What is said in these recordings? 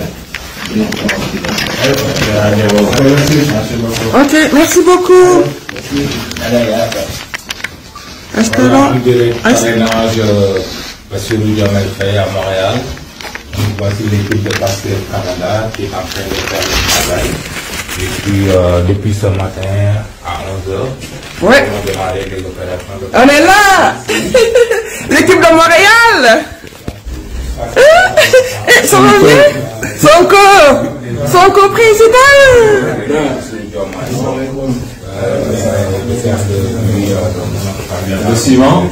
Ok, merci beaucoup. Hasta Voilà, en luego. direct Hasta- parrainage euh, Bassirou Diomaye Faye à Montréal. Donc, voici l'équipe de Pasteur Canada qui est en train de faire le travail. Et puis, euh, depuis ce matin à 11h, Ouais. on a démarré les opérations de On est là L'équipe de Montréal Eh, Ça va bien Sonko Sonko président Le ciment.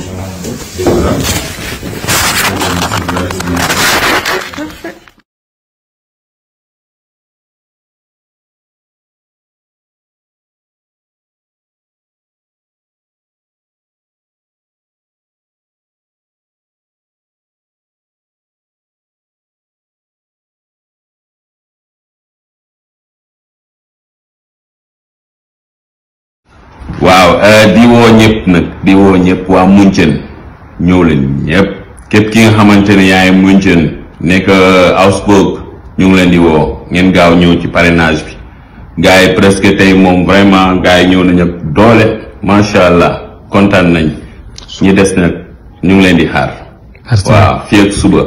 waaw di woo ñëpp nag di woo ñëpp waa Munchen ñëw leen ñëpp képp ki nga xamante ne yaay Munchen nekk Augsburg ñu ngi leen di woo ngeen gaaw ñëw ci parrainage bi gars yi presque tey moom vraiment gars yi ñëw nañu ak doole macha allah kontaan nañ ñi des nag ñu ngi leen di xaar. waaw fii ak suba.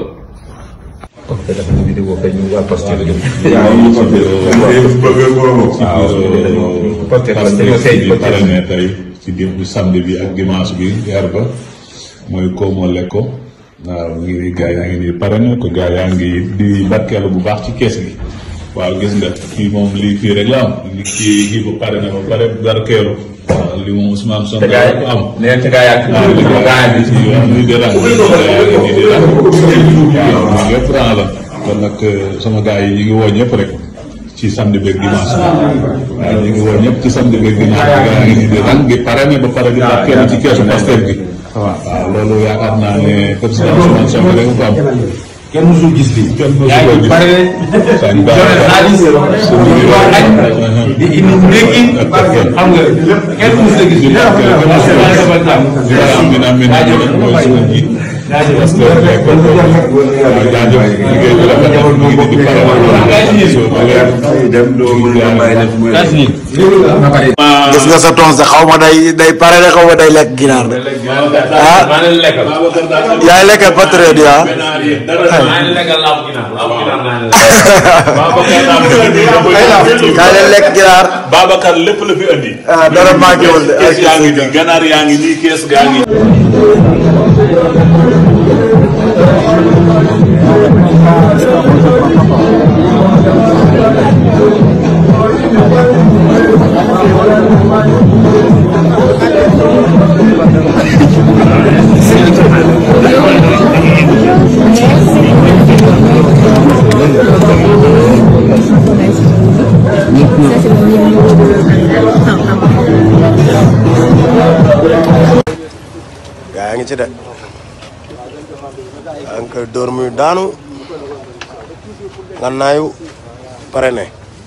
parrainé tey ci démb samedi bi ak dimanche bi weer ba mooy Komo Lekko waaw ngi gaa yaa ngi nii parrainé ko gaa yaa ngi di barkeelu bu baax ci kees gi waaw gis nga kii moom lii fii rek la am li kii kii ba parrainé ba pare barkeelu waaw li moom Ousmane Sonko ko am nee na gaa yaa waaw li ko gaa yi ci yoon muy di rang gaa yaa ngi nii di rang waaw lépp rang la kon nag sama gaa yi ñu ngi woo ñëpp rek ci samedi beeg dimanche bi waaw ñu ngi woo ñëpp ci samedi beeg dimanche bi gaa ngi nii di rang gi parrainé ba pare di barkeelu ci keesu Pastef gi waaw loolu yaakaar naa ne président Ousmane Sonko rek ko am kenn musul gis lii. kenn mosu yaa ko ngi gis pare seen joxe xaalis di wax añ di indi ndékki xam nga kenn musul a gis lii. Amina amina amina mooy suñu njiit parce que kon waaw jaajëf liggéey bi rafet na mu ngi di pare gis nga sa tons de xaw ma day day pare de xaw ma day lekk ginaar de ah maa leen lekkal. yaay lekkal patriote yi ah maa leen lekkal laabu ginaar laabu ginaar maa leen lekkal. kaay leen lekk ginaar Babacar lépp la fi andi. ah dara manqué wul de kees yaa ngi nii ganaar yaa ngi nii kees gaa ngi gaa yaa ngi ci de yaa ngi koy dóor muy daanu ngannaayu pare ne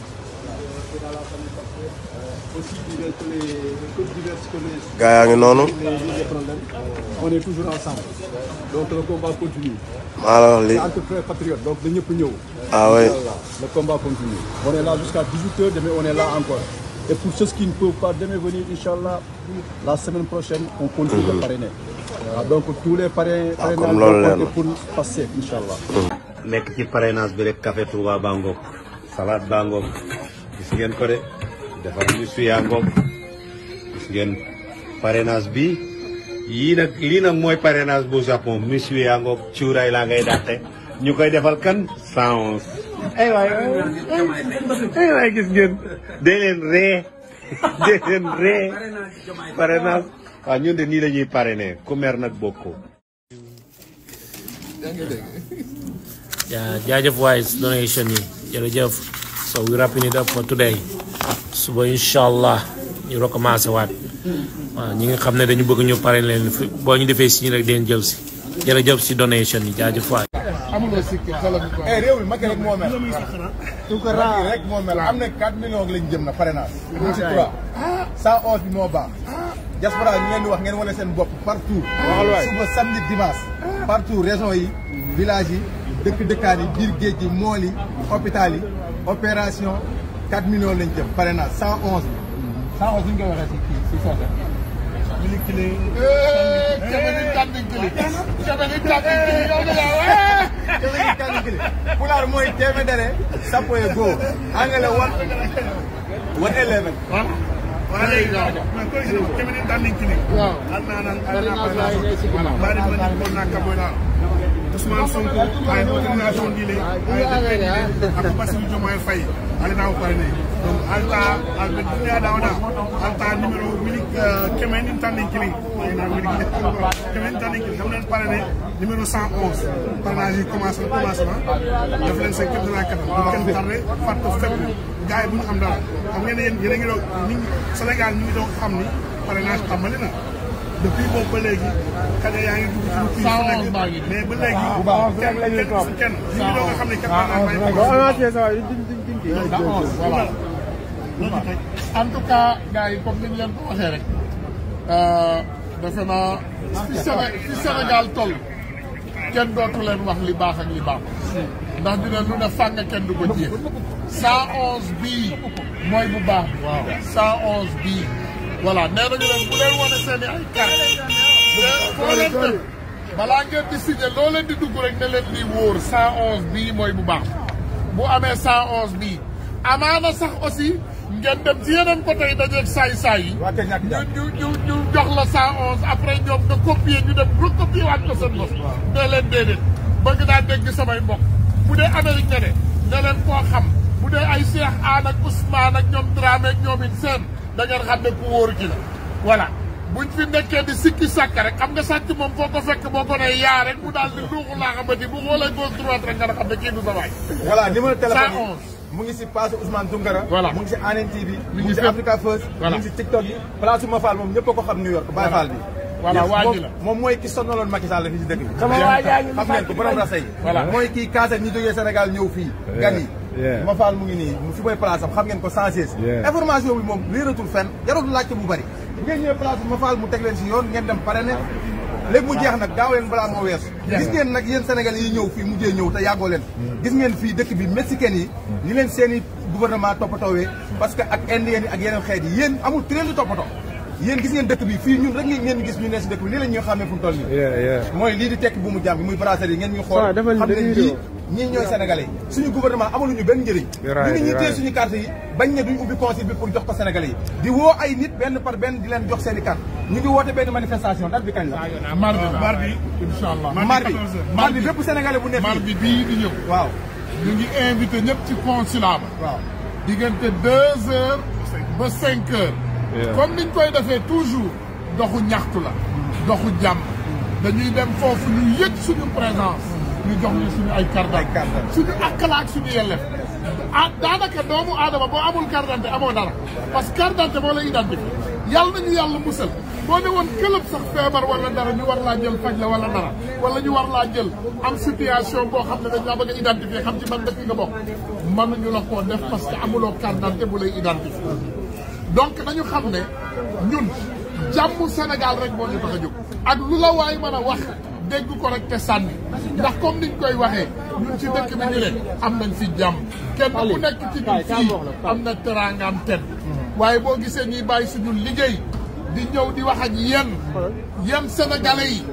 gaa yaa ngi noonu on est toujours ensemble donc le combat continue maa la wax li entre frères patriotes donc na ñëpp ñëw ah oui Voilà, le combat continue on est là jusqu'à 18h demain on est là encore et pour ceux qui ne peuvent pas demain venir Inch'Allah la semaine prochaine on continue de parrainer Voilà, donc tous les parrains comme parrainages loolu vont leer na. compter pour passer Inch'Allah nekk ci parrainage bi rek café Touba baa ngoog salade baa ngoog gis ngeen ko de defar ñu suyaa ngoog gis ngeen parrainage bi yii nag lii nag mooy parrainage bu Japon monsieur yaa ngoog cuuraay laa ngay dàqe ñu koy defal kan 111 ay waay ay waay gis ngeen dee leen ree dee leen ree parrainage waaw ñun de nii la ñuy parrainé ku mer nag bokkoo Yeah, jaajëf waay donation yi jërëjëf so we wrapping it up for today suba incha allah ñu recommencé waat waaw ñi nga xam ne dañu bëgg ñu pare leen fi boo ñu defee si rek deen jël si jërëjëf si donation yi jaajëf waay. eh réew mi Macky rek moo mel Tounkara rek moo mel am na 4 millions lañ jëm na parrainage ñu ci 3 111 bi moo baax diaspora ñu ngeen di wax ngeen wane seen bopp partout suba samedi dimanche partout région yi village yi dëkk dëkkaan yi biir géej gi mool yi hôpital yi opération 4 millions lañ jëm pare na 111 bi 111 ñu koy waxee si kii si soose mili kili kemeni tànni kili kemeni tànni kili yow de yaa kemeni tànni kili pulaar mooy téeméer sappoye go angale one one eleven wala mais koy gina kemeni tànni kili al nanan al nanan bari man ko nakka boy na Ousmane Sonko ay organisation dile ay dile ak Bassirou Diomaye Faye ale daw parene donc alta al be dunya dawda alta numéro mili kemen tan kili ay na mili kemen tan kili xam leen parene numéro 111 parrainage yi commencé commencé na def leen seen képp de la katam bu kenn tardé fàtte fépp gars yi bu ñu am dara xam ngeen ne yéen yéen a ngi doon nit ñi Sénégal ñu ngi doon xam ni parrainage tàmbali na depuis boobu ba léegi xale yaa ngi dugg ci lu kii fu nekk mais ba léegi kenn kenn kenn ñu ngi doon nga xam ne kenn voilà en tout cas gars yi comme ni ñu leen ko waxee rek defe naa fi Séné fi Sénégal toll kenn dootu leen wax li baax ak li baax ndax dina lu ne fàng kenn du ko jéem 111 bii mooy bu baax bi. waaw 111 bii. voilà nee nañu leen bu leen wane seen i ay carte foo leen dem balaa ngeen di signé loo leen di dugg rek ne leen di wóor 111 bii mooy bu baax bu amee 111 bii amaana sax aussi ngeen dem ci yeneen côté yi dajeeg saay-saay yi ñu ñu ñu ñu jox la 111 après ñoom nga copier ñu dem recopier waat ko seen bopp ne leen déedéet bëgg naa dégg samay mbokk bu dee Amérique nga ne ne leen koo xam bu dee ay Cheikh Anne ak Ousmane ak ñoom Dramé ak ñoom it seen da ngeen xam ne ku wóoru ci la voilà buñ fi nekkee di sikki sàkk rek xam nga sàcc moom foo ko fekk boo ko nee yaa rek mu daal di luuxu laa xamante bu xoolee gauche droite rek nga xam ne kii du sa waay voilà numéro téléphone 111 yi mu ngi si page Ousmane Tounkara Voilà. mu ngi si ANN TV mu ngi si fépp. Africa First Voilà. mu ngi si TikTok yi place ma Fall moom ñëpp a ko xam New York Baye Fall bi Voilà, Yes, waa ji moom- la. moom mooy ki sonnaloon Macky Sall fii si dëkk bi Sama waa jaa ngi xam ngeen ko borom rasa yi Voilà. mooy kii kaase ñi jógee Sénégal ñëw fii gan yi yeah. ma Fall mu ngi nii mu fi mooy place am xam ngeen ko sans cesse Yeah. information bi moom léeratul fenn jarul laajte bu bëri bu ngeen ñëwee place bi ma Fall mu teg leen si yoon ngeen dem pare ne léegi mu jeex nag gaaw leen balaa moo weesu gis ngeen nag yéen Sénégal yi ñëw fii mujjee ñëw te yàggoo leen gis ngeen fii dëkk bi mexicain yi ni leen seen i gouvernement toppatoowee parce que ak indien yi ak yeneen xeet yi yéen amul ku leen di toppatoo yéen gis ngeen dëkk bi fii ñun rek ngeen ngeen gis ñu ne si dëkk bi nii la ñuy xàmmee fu mu toll nii Yeah, yeah. mooy lii di tekki bu mu jàmm bi muy brasserie yi ngeen ñu xool Waaw, defal xam ne benn lii vidéo. ñii ñooy sénégalais yi suñu gouvernement amaluñu benn njëriñ Right, ñu ngi ñuy téye right. suñu carte yi bañ ne duñ ubbi consul bi pour jox ko sénégalais yi di woo ay nit benn par benn di leen jox seen i carte ñu ngi woote benn manifestation date bi kañ la mardi la mardi incha allah mardi 14 heures. mardi bépp sénégalais bu nekk fii mardi bii di ñëw waaw ñu ngi invité ñëpp ci consulat ba waaw diggante deux heures ba cinq heures Yeah. comme niñ koy defee toujours doxu ñaxtu la doxu jàmm dañuy dem foofu ñu yëg suñu présence ñu jox ñu suñu ay carte Ay carte d'identité suñu akkala ak suñu yellef ah daanaka doomu aadama boo amul carte d'identité amoo dara parce que carte d'identité moo lay identifié yàlla nañu yàlla musal boo ne woon këlëb sax feebar wala dara ñu war laa jël faj la wala dara wala ñu war laa jël am situation boo xam ne dañ laa bëgg a identifié xam ci ban dëkk nga bokk mënuñu la koo def parce que amuloo carte d'identité bu lay identifié donc nañu xam ne ñun jàmm Sénégal rek moo ñu tax a jóg ak lu la waay mën a wax dégg ko rek te sànni ndax comme niñ koy waxee ñun ci dëkk bi ñu ne am nañ fi jàmm kenn ku nekk ci ñun fii am na teraangaam ten waaye boo gisee ñuy bàyyi suñu liggéey di ñëw di wax ak yéen yéen sénégalais yi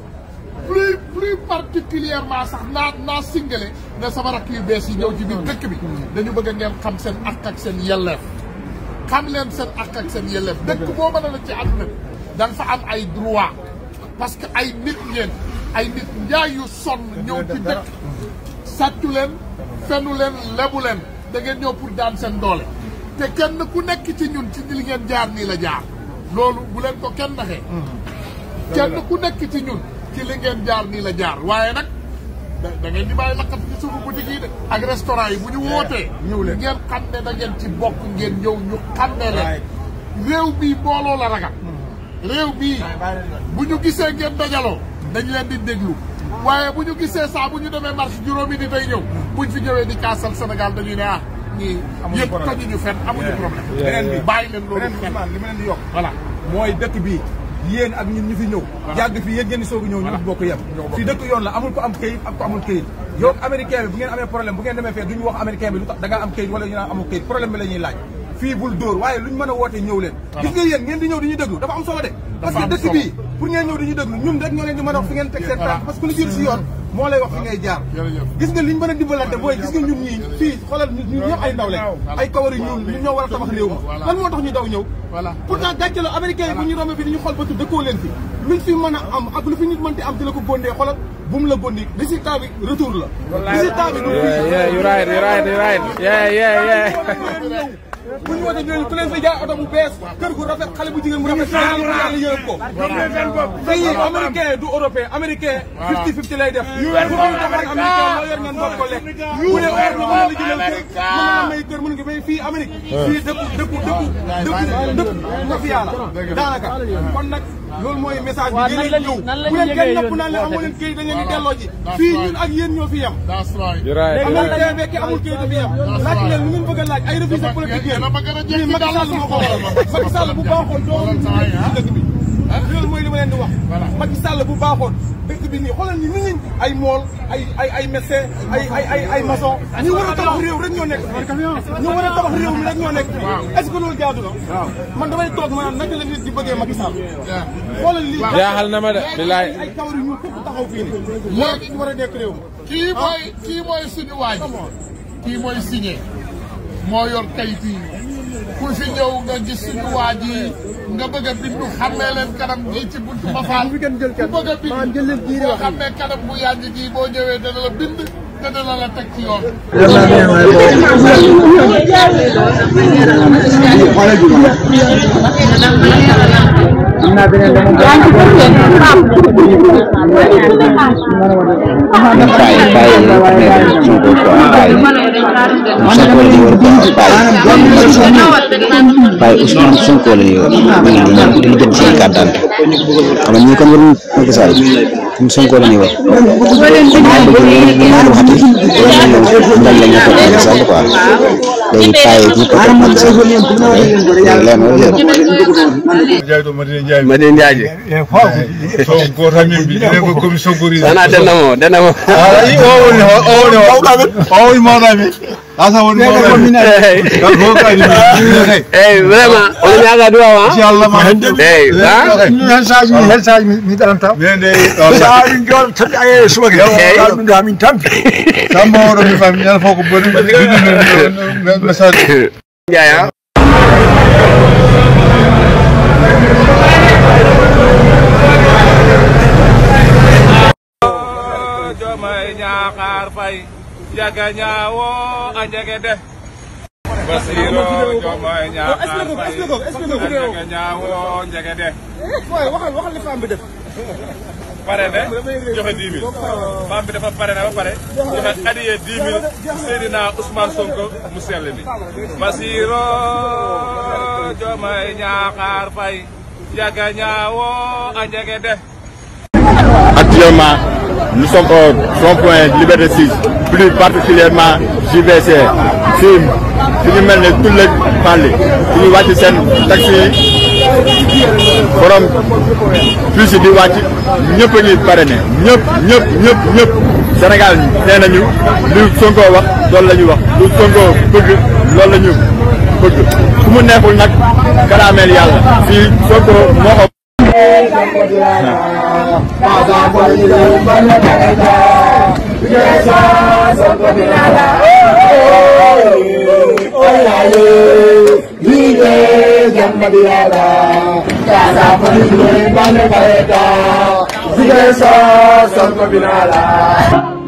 plus plus particulièrement sax naa naa singale ne sama rakk yu bees yi ñëw ci biir dëkk bi dañu bëgg ngeen xam seen ak ak seen yelleef xam leen seen ak ak seen yelleef dëkk boo mën a la ci àdduna bi da nga fa am ay droit parce que ay nit ngeen ay nit njaay yu sonn ñëw ci dëkk sàccu leen fenu leen lebu leen da ngeen ñëw pour daan seen doole te kenn ku nekk ci ñun ci li ngeen jaar nii la jaar loolu bu leen ko kenn naxee kenn ku nekk ci ñun ci li ngeen jaar nii la jaar waaye nag da da ngeen di bàyyi lakkat ci suufu boutique yi de ak restaurant yi bu ñu wootee ñëw leen. ngeen xam ne da ngeen ci bokk ngeen ñëw ñu xam ne leen réew bii mbooloo la ragal réew bii bu ñu gisee ngeen dajaloo dañ leen di déglu waaye bu ñu gisee saa bu ñu demee marché juróomi ni day ñëw buñ fi ñëwee di kaasal Sénégal dañuy ne ah ñii Amuñu yëpp problème. tojuñu fenn amuñu problème beneen bi bàyyi leen loolu beneen bi xel Ousmane li ma leen di yokk voilà mooy dëkk bi yéen ak ñun ñu fi ñëw yàgg fi yéen ngeen di soog a ñëw ñu bokk yem fii dëkk yoon la amul ko am këyit ak ko amul këyit yow américain bi bu ngeen amee problème bu ngeen demee fee duñu wax américain bi lu tax da ngaa am kayit wala ñu naan amoo kayit problème bi la ñuy laaj fii bul dóor waaye luñ mën a wootee ñëw leen gis nga yéen ngeen di ñëw di ñu déglu dafa am solo de parce que dëkk bii pour ngeen ñëw di ñu déglu ñun rek ñoo leen di mën a wax fi ngeen teg seen tànk parce que lu jiitu si yoon moo lay wax fi ngay jaar gis nga liñ mën a dimbalante mooy gis nga ñun ñii fii xoolal ñun ñëpp ay ndaw lañ ay kawar yu ñuul ñun ñoo war a tabax réew ma lan moo tax ñu daw ñëw pourtant gàcce la américain yi bu ñu romee fi di ñu xool bëtu dëkkoo leen fi luñ fi mën a am ak lu fi nit mën ti am di la ko góndee xoolal bu mu la gondi résultat bi retour la résultat bi yeah you right you right you right yeah yeah yeah bu ñu wootee ñooñu ku leen fi jaay oto bu bees kër gu rafet xale bu jigéen bu rafet yàlla yërëm ko pays américain du européen américain fifty fifty lay def bu ñu doxal américain loo yor ngeen bopp ko lekk bu dee or la mën la jëlal kër mën na may kër mën nga may fii Amérique fii dëkku dëkku dëkku dëkku dëkku mafia la daanaka kon nag loolu mooy message bi yéen a ñëw bu leen kenn napp naan leen amoo leen këyit da ngeen di delloo ji fii ñun ak yéen ñoo fi yem américain bekke amul këyit fi yem laaj leen lu ngeen bëgg a laaj ay refusé politique yéen lii Macky Sall moo ko waral Macky Sall bu baaxoon doo ci dëkk bi loolu mooy li ma leen di wax Macky Sall bu baaxoon dëkk bi nii xoolal ni nit ñi ay mool ay ay ay médecin ay ay ay ay maçon ñu war a tabax réew rek ñoo nekk ñu war a tabax réew mi rek ñoo nekk est-ce que loolu jaadu na man damay toog maanaam naka la nit di bëggee Macky Sall xoolal lii jaaxal na ma de bilaay ay kawar yu ñu képp taxaw fii nii moo ñu war a nekk réew kii mooy kii mooy suñu waaj kii mooy signé moo yor kayit yi ku fi ñëw nga gis suñu waa ji nga bëgg a bindu xàmmee leen kanam gi ci buntu Mafal ku bëgg a bindu boo xàmmee kanam bu yàgg gi boo ñëwee dana la bind te dana la teg ci yoon. waaye Ousmane Sonko la yor ma ngi nii ñoom di jëm seen carte d'identité xam nga ñii kon waruñu Macky Sall ñun Sonko la ñuy wax maa bëgg lu ma waxati ndax la ñu toog Macky Sall quoi léegi paa yi ñu toog Macky Sall léegi leer na leer Madina Ndiaye Sonko tamit bi ne ko comme Sonko ri dana dana mo dana mo ay o woni o woni o woni mawɗami asa woni mawɗami kan fof kadi eh vraiment on ñaga duwa wa inchallah ma hende eh ha hen saji hen saji mi ɗananta min de saji joni toɗi aye subake ɗum ɗo min tampi samba oɗo mi fami ñana fof ko boni message Ndiaye Jomay Ñaaxaar Fay jaga ñaawo a njege de Basiro Jomay Ñaaxaar Fay jaga ñaawo njege de waxal waxal li femme bi def pare ne joxe 10 000 femme bi dafa pare ne ba pare joxe adiyee 10 000 Seydina Ousmane Sonko mu sell mi Basiro Jomay Ñaaxaar Fay jaga ñaawo a njege de Actuellement, nous sommes au rond-point Liberté 6, plus particulièrement JVC, FIM, fi ñu mel ne tout le Mali fi ñu wàcc seen taxi yi borom plus di wàcc ñëpp a ngi parrainé ñëpp ñëpp ñëpp ñëpp Sénégal nee nañu lu Sonko wax loolu la ñu wax lu Sonko bëgg loolu la ñu bëgg fu mu neexul nag karaameel yàlla fii Sonko moo ko Sonko binala